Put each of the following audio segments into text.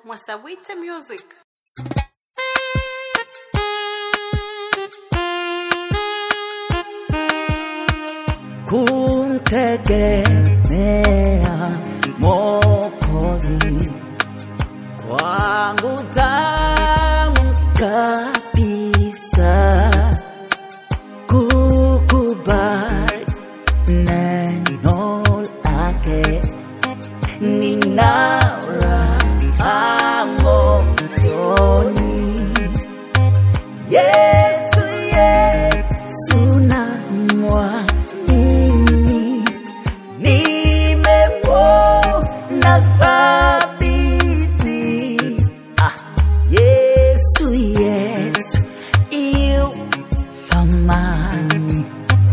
Mwasawite Music. kumtegemea Mwokozi wangu tamu kabisa, kukubali neno lake, nina raha moyoni. Yesu, Yesu namwamini, nimemwona thabiti. Ah, Yesu, Yesu yu thamani,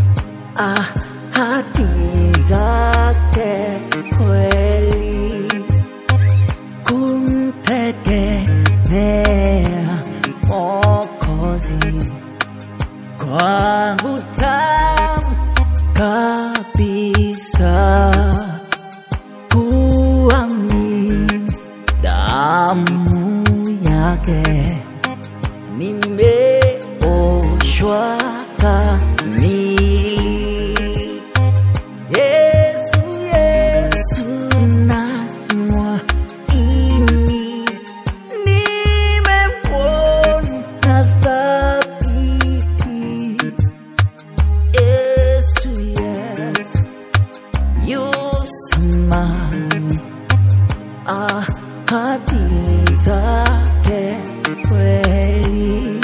ahadi zake kweli kumtegemea Mwokozi kwangu tamu kabisa, kuamini damu yake, nimeoshwa kamili. Yesu, Yesu namwamini, nimemwona thabiti. Yesu, Yesu yu thamani, ahadi zake kweli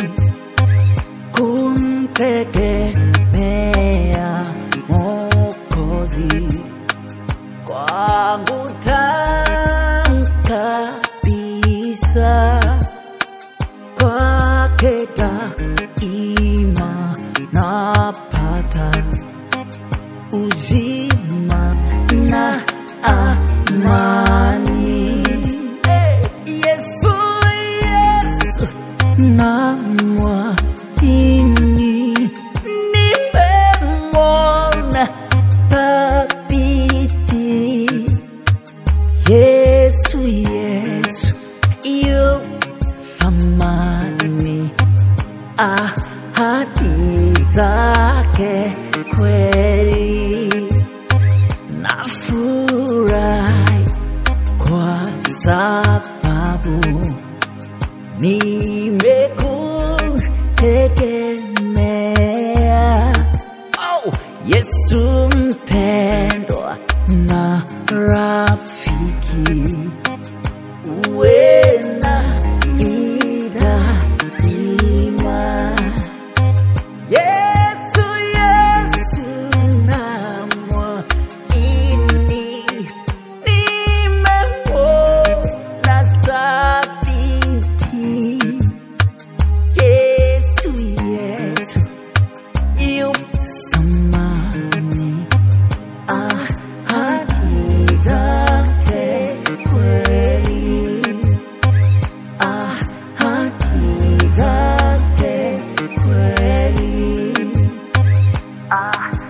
kumtegemea Mwokozi kwangu tamu kabisa, kwake daima napata uzima na amani. Hey, Yesu, Yesu namwamini, nimemwona thabiti. Yesu, Yesu yu thamani, ahadi zake kweli, nafurahi kwa sababu nimekutegemea. Oh, Yesu mpendwa na rafiki, uwe na daima. Yesu, Yesu namwamini, nimemwona thabiti. Yesu, Yesu yu thamani, ahadi zake kweli, ahadi zake kweli, ah